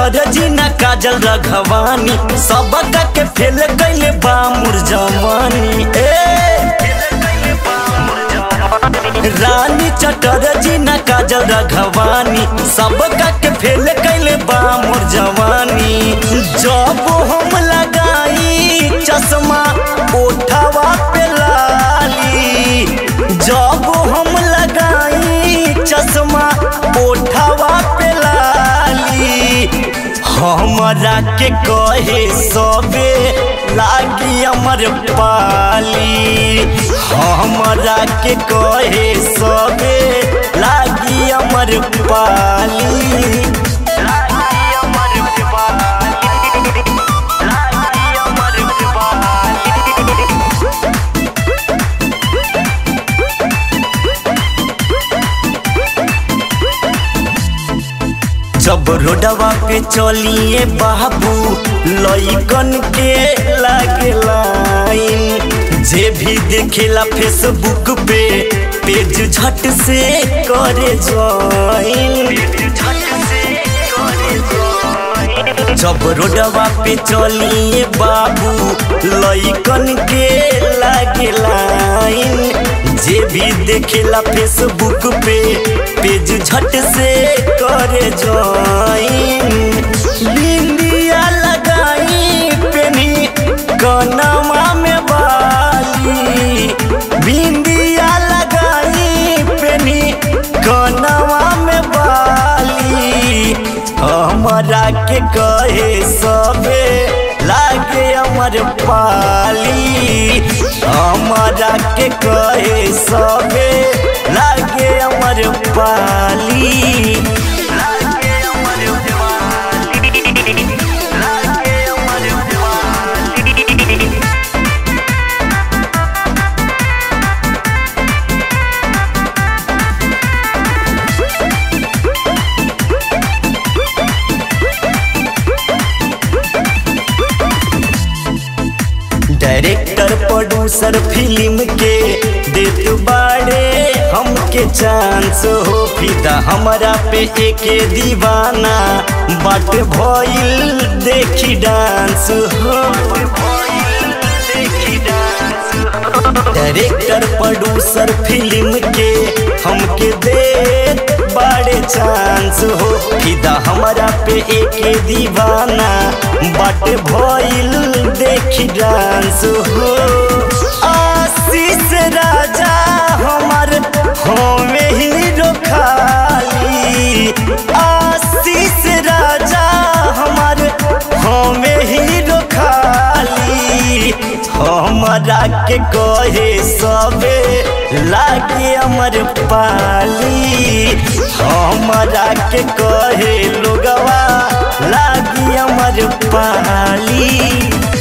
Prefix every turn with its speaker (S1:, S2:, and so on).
S1: चटरजी ना काजल रघवानी सबका के फेल कैले बा मुर जवानी ए रानी चटरजी ना काजल रघवानी सबका के फेल कैले बा मोर जवानी जब हम लगाई चश्मा ओठवा पे लाली जब हम लगाई चश्मा ओठवा पे लाली हमरा के कहे सबे लागी अमर पाली हमरा के कहे सबे लागी अमर पाली लागी अमर पाली लागी अमर पाली जब रोडवा पे चलिए बाबू लइकन के लागे लाइन जे भी देखेला फेसबुक पे पेज झट से करे ज्वाइन जब रोडवा पे चलिए बाबू लइकन के लागे लाइन जे भी देखेला फेसबुक पे पेज झट से करे ज्वाइन बिंदिया लगाई पेनी कनवा में बाली बिंदिया लगाई पेनी कनवा में बाली हमरा के कहे सबे लागे अमर पाली हमरा के कहे सबे लागे अमर पाली लागे अमर पाली लागे अमर पाली डायरेक्टर प्रोड्यूसर फिल्म के देत बाड़े हमके चांस हो फिदा हमरा पे एके दीवाना बाट भइल देखी डांस हो डायरेक्टर प्रोड्यूसर फिल्म के हमके देत बाड़े चांस हो फिदा हमरा पे एके दीवाना बाट भइल देखी डांस हो आशीष राजा हमार हमें हीरो खाली आशीष राजा हमार हमें हीरो खाली हमरा के कहे सबे लागे अमर पाली हमरा के कहे लोगवा लागी अमर पाली